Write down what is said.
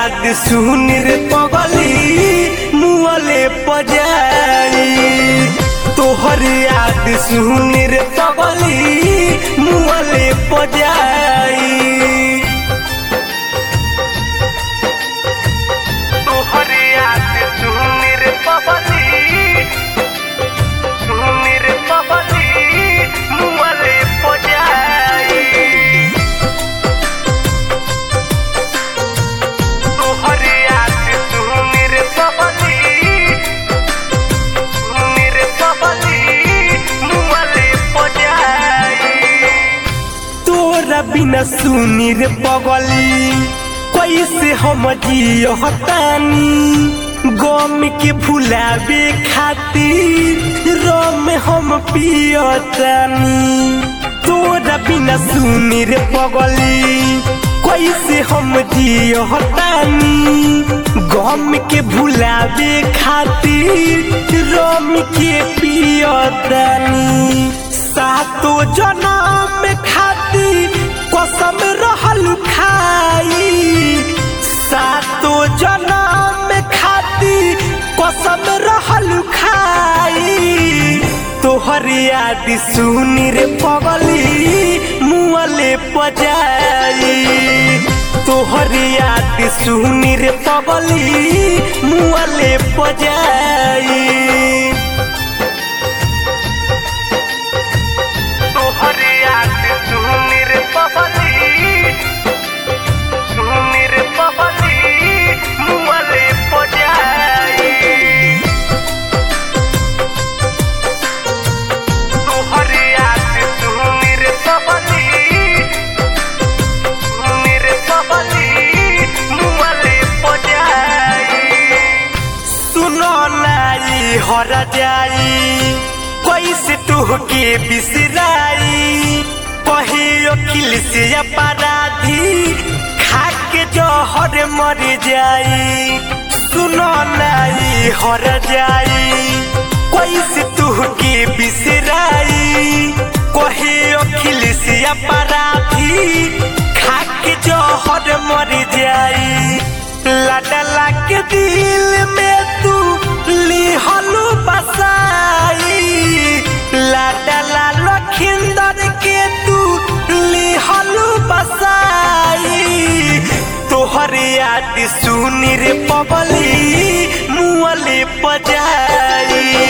याद सुन रे पगली मुअले पजाई तोहर याद सुन रे पगली मुअले पजाई तोहर याद सुन रे पगली सुन रे पगली मुअले पजाई तोहर याद सुन रे पगली सुन रे पगली मुअले पजाई तोरा बिना सुनी रे पगली कैसे हम जियतानी गम के भुलावे खातिर रम हम पियतानी तोरा बिना सुनी रे पगली कैसे हम जियतानी गम के भुलावे खातिर रम के पियतानी सातो जनम खातिर कसम रहल खाई सातो जनम खातिर कसम रहल खाई तोहर याद सुन रे पगली मुअले पजाई तोहर याद सुन रे पगली मुअले पजाई तोहर याद सुन रे पगली सुन रे पगली मुअले पजाई तोहर याद सुन रे पगली सुन रे पगली मुअले पजाई सुनो नाई हर जाई कैसे तुहके बिसराई कहे अखिल से अपराधी खाके जहर मर जाई सुनो नाई हर जाई कैसे तुहके बिसराई कहे अखिल से अपराधी खाके जहर मर जाई लडला के दिल में तू लिहलू बसाई लाडला लखिंदर के तू लिहलू बसाई तोहर याद सुन रे पबली मुअले पजाई